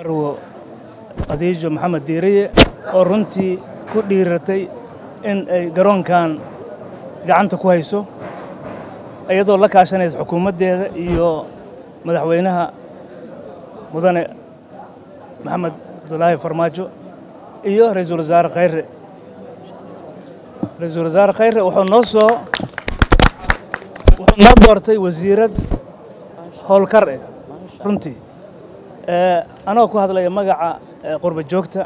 marwo khadiijo maxamed diiriye oo runtii ku dhiiratay in ay garoonkan gacanta ku hayso iyadoo la kaashanaysa xukuumaddeeda iyo madaxweynaha mudane maxamed abdulaahi farmaajo iyo ra-iisul wasaare khayre ra-iisul wasaare khayre wuxuu noo soo wuxuu noo doortay wasiirad howlkar eh runtii anagoo ku hadlaya magaca qurba joogta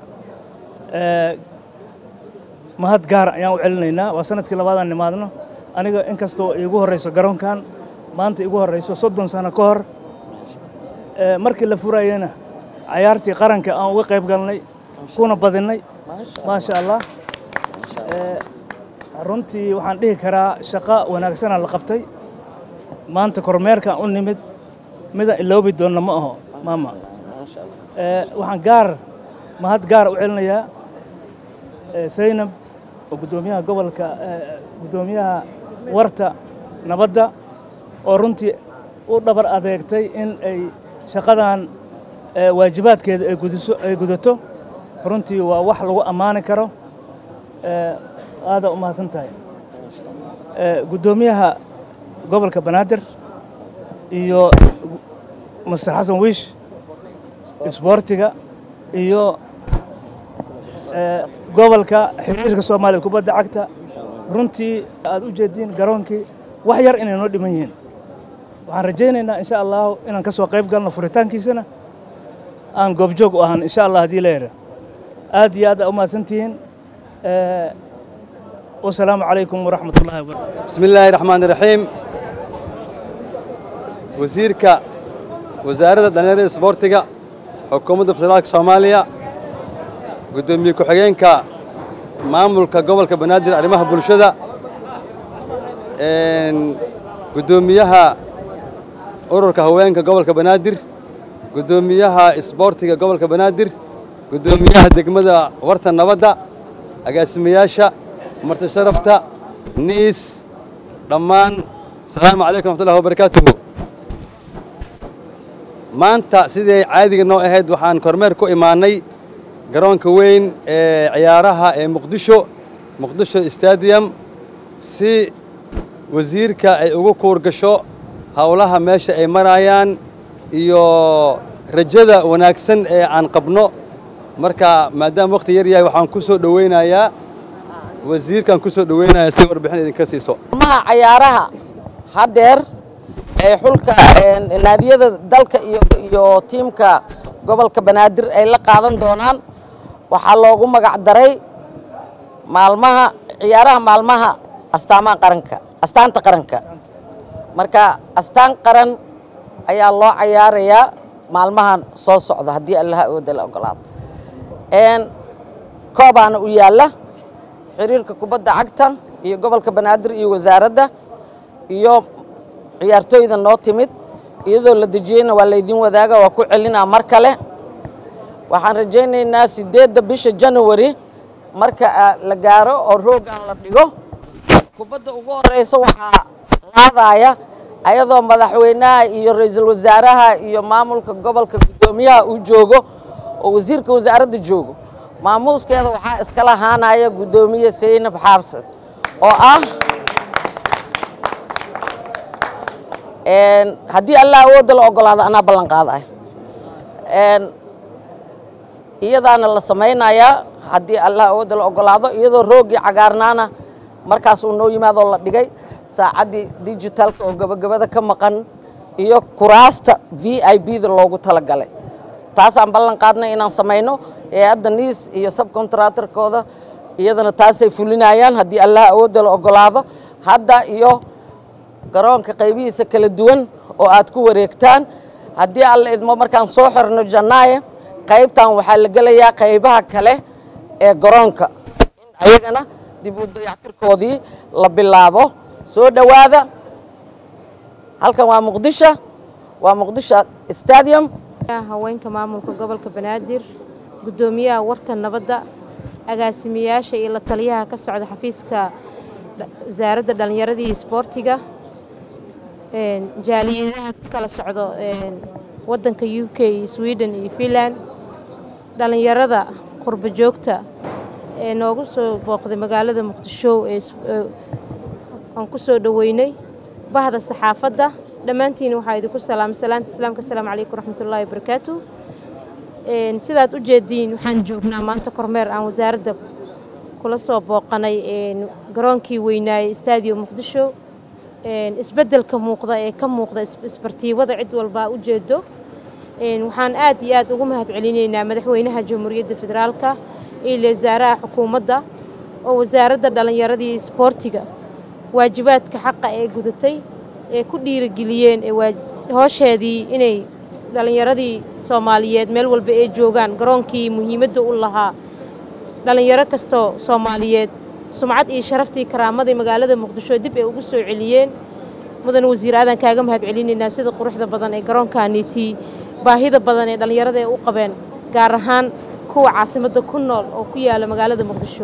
mahad gaar ayaan u celinaynaa waa sanadkii labaadaan nimaadno aniga inkastoo iigu horrayso garoonkan maanta iigu horrayso soddon sano ka hor markii la furayena cayaartii qaranka aan uga qayb galnay kuna badinnay maasha allah runtii waxaan dhihi karaa shaqo wanaagsanaa la qabtay maanta kormeerkaan u nimid midaan iloobi doonna ma aho maama waxaan gaar mahad gaar u celinayaa saynab oo guddoomiyaha gobolka guddoomiyaha warta nabadda oo runtii u dhabar adeegtay in ay shaqadan waajibaadkeeda ay gudiso ay gudato runtii waa wax lagu ammaani karo aadaa u mahadsan tahay guddoomiyaha gobolka banaadir iyo master xasan wiish isboortiga iyo gobolka xiriirka soomaaliya kubadda cagta runtii aad u jeediin garoonkii wax yar inay noo dhiman yihiin waxaan rajaynaynaa insha allahu inaan ka soo qayb galno furitaankiisana aan goobjoog u ahan insha allah haddii la yidha aad iyo aad aa u mahadsantihiin wasalaamu calaykum waraxmat ullahi wabarakatu bismi illaahi raxmaan iraxiim wasiirka wasaaradda dhallinyarada isboortiga xukuumadda federaalka soomaaliya guddoomiye ku-xigeenka maamulka gobolka banaadir arrimaha bulshada guddoomiyaha ururka haweenka gobolka banaadir guddoomiyaha isboortiga gobolka banaadir guddoomiyaha degmada warta nabadda agaasimayaasha marti sharafta niis dhammaan asalaamu calaykum raxmatullahi wabarakaatuhu maanta sidii caadiga noo ahayd waxaan kormeer ku imaannay garoonka weyn ee ciyaaraha ee muqdisho muqdisho stadium si wasiirka ay ugu kuur gasho howlaha meesha ay marayaan iyo rajada wanaagsan ee aan qabno marka maadaama wakhti yar yahay waxaan ku soo dhowaynayaa wasiirkaan ku soo dhowaynayaa si warbixin idinka siiso maha cayaaraha haddeer ee xulka naadiyada dalka iyo iyo tiimka gobolka banaadir ay la qaadan doonaan waxaa loogu magac daray maalmaha ciyaaraha maalmaha astaamaha qaranka astaanta qaranka marka astaan qaran ayaa loo cayaarayaa maalmahan soo socda haddii allaha awooda la ogolaado koobaana u yaalla xiriirka kubadda cagta iyo gobolka banaadir iyo wasaaradda iyo ciyaartooyda noo timid iyadoo la dejiyeyna waa laydin wadaaga waa ku celinaa mar kale waxaan rajaynaynaa siddeedda bisha janawari marka la gaaro oo roogan la dhigo kubadda ugu horeysa waxaa laadaaya ayadoo madaxweynaha iyo ra-iisul wasaaraha iyo maamulka gobolka guddoomiyaha uu joogo oo wasiirka wasaaradda joogo maamuuskeeda waxaa iskala haanaya guddoomiye saynab xaabsad oo ah haddii allah awoodda la ogolaado anaa ballan qaadaya iyadaana la samaynayaa haddii allah awoodda la ogolaado iyadoo roogii cagaarnaana markaas uu noo yimaadoo la dhigay saacaddii digitalka oo gabagabada ka maqan iyo kuraasta v i b da loogu talagalay taasaan ballan qaadnay inaan samayno ee hadda niis iyo subcontractorkooda iyadana taasay fulinayaan haddii allah awoodda la ogolaado hadda iyo garoonka qaybihiisa kala duwan oo aad ku wareegtaan haddii alla idmo markaan soo xirno janaaye qaybtan waxaa la gelayaa qaybaha kale ee garoonka in ayagana dib u dayactirkoodii la bilaabo soo dhowaada halkan waa muqdisho waa muqdisho stadium haweenka maamulka gobolka banaadir guddoomiyaha warta nabadda agaasimayaasha iyo la taliyaha ka socda xafiiska wasaaradda dhallinyarada iyo isboortiga jaaliyadaha kala socdo wadanka u k iyo sweden iyo finland dhallinyarada qurbo joogta ee noogu soo booqday magaalada muqdisho ee aan ku soo dhoweynay bahda saxaafadda dhammaantiin waxaa idinku salaamay salaanta islaamka asalaamu calaykum waraxmatullaahi wabarakaatu sidaad u jeediin waxaan joognaa maanta kormeer aan wasaaradda kula soo booqanay garoonkii weynaaye stadium muqdisho isbeddelka muuqda ee ka muuqda isbartiibada cid walbaa u jeedo waxaan aad iyo aad ugu mahad celinaynaa madaxweynaha jamhuuriyadda federaalka iyo wasaaraha xukuumadda oo wasaaradda dhallinyaradii isboortiga waajibaadka xaqa ee gudatay ee ku dhiirigeliyeen hoosheedii inay dhallinyaradii soomaaliyeed meel walba ay joogaan garoonkii muhiimadda u lahaa dhallinyaro kastoo soomaaliyeed sumcad iyo sharaftii karaamadii magaalada muqdisho dib ay ugu soo celiyeen mudan wasiir aadan kaaga mahad celinaynaa sida quruxda badan ee garoonkaaniitii baahida badan ee dhallinyarada ay u qabeen gaar ahaan kuwa caasimadda ku nool oo ku yaala magaalada muqdisho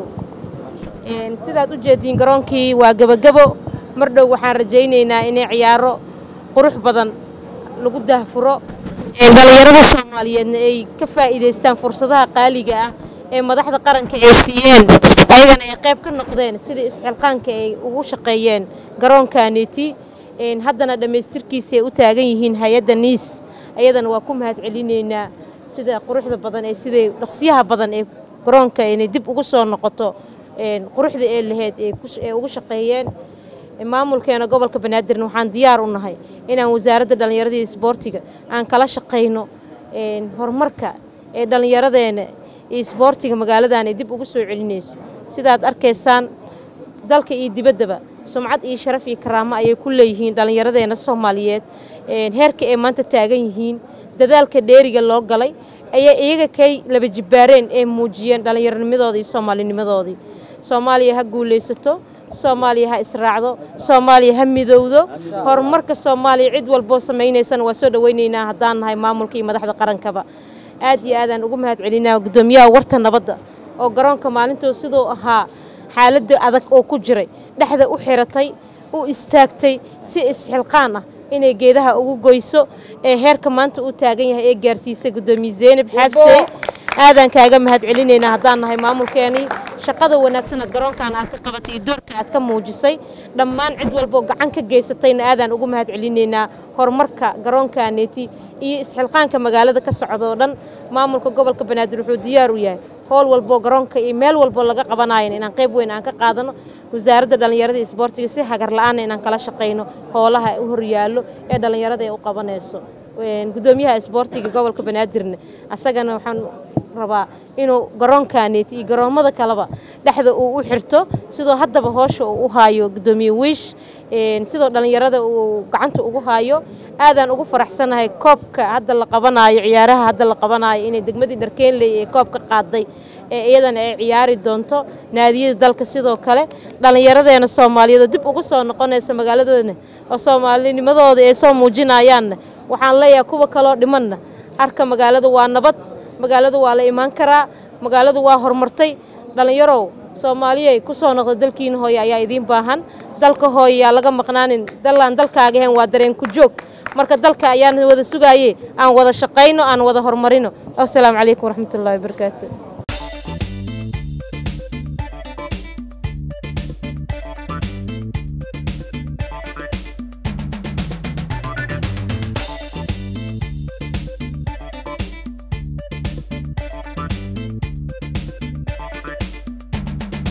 sidaad u jeediin garoonkii waa gebagebo mar dhow waxaan rajaynaynaa inay ciyaaro qurux badan lagu daahfuro dhallinyarada soomaaliyeedna ay ka faa'iidaystaan fursadaha qaaliga ah ee madaxda qaranka ay siiyeen ayagana ay qayb ka noqdeen sidai isxilqaanka ay ugu shaqeeyeen garoonkaaniiti haddana dhammaystirkiisa ay u taagan yihiin hay-adda niis ayadana waa ku mahad celinaynaa sida quruxda badan ee siday dhaqsiyaha badan ee garoonka inay dib ugu soo noqoto quruxda ee laheyd ee ugu shaqeeyeen maamulkeena gobolka banaadirna waxaan diyaar u nahay inaan wasaaradda dhallinyaradii isboortiga aan kala shaqayno horumarka ee dhallinyaradeena iyo isboortiga magaaladan ay dib ugu soo celinayso sidaad arkaysaan dalka iyo dibaddaba sumcad iyo sharaf iyo karaamo ayay ku leeyihiin dhallinyaradeena soomaaliyeed heerka ay maanta taagan yihiin dadaalka dheeriga loo galay ayay iyaga kay laba jibbaareen ee muujiyeen dhallinyaronimadoodii iyo soomaalinimadoodii soomaaliya ha guulaysato soomaaliya ha israacdo soomaaliya ha midowdo horumarka soomaaliya cid walboo samaynaysana waa soo dhowaynaynaa haddaan nahay maamulka iyo madaxda qarankaba aad iyo aadaan ugu mahad celinaa guddoomiyaha warta nabadda oo garoonka maalintuu siduu ahaa xaaladda adag oo ku jiray dhexda u xiratay u istaagtay si isxilqaan ah inay geedaha ugu goyso ee heerka maanta uu taagan yahay ee gaarsiisay guddoomiye zeynab xaabsey aadaan kaaga mahad celinaynaa haddaan nahay maamulkeenii shaqada wanaagsan garoonkan aad ka qabatay iyo doorka aad ka muujisay dhammaan cid walboo gacan ka geysatayna aadaan ugu mahad celinaynaa horumarka garoonkaneeti iyo isxilqaanka magaalada ka socda oo dhan maamulka gobolka banaadir wuxuu diyaar u yahay howl walboo garoonka iyo meel walboo laga qabanayan inaan qayb weyn aan ka qaadano wasaaradda dhallinyarada iyo isboortiga si hagar la-aanna inaan kala shaqayno hoolaha u horyaallo ee dhallinyarada ay u qabanayso guddoomiyaha isboortiga gobolka banaadirna asagana waxaan rabaa inuu garoonkaneeti iyo garoommada kaleba dhexda uu u xirto sidoo haddaba hoosha uu u haayo guddoomiye wiish sidoo dhallinyarada uu gacanta ugu haayo aadaan ugu faraxsanahay koobka hadda la qabanaayo ciyaaraha hadda la qabanaayo inay degmadii dharkeenley ee koobka qaaday ee iyadana ay ciyaari doonto naadiyada dalka sidoo kale dhallinyaradeena soomaaliyeed oo dib ugu soo noqonaysa magaaladoodna oo soomaalinimadooda ay soo muujinayaanna waxaan leeyahay kuwa kaloo dhimanna arka magaalada waa nabad magaalada waa la imaan karaa magaaladu waa horumartay dhallinyarow soomaaliyay ku soo noqda dalkiina hooye ayaa idiin baahan dalka hooye yaa laga maqnaanin dallaan dalkaaga ahayn waa dareen ku joog marka dalka ayaan wada sugaaye aan wada shaqayno aan wada horumarino asalaamu calaykum waraxmatullahi wabarakaatu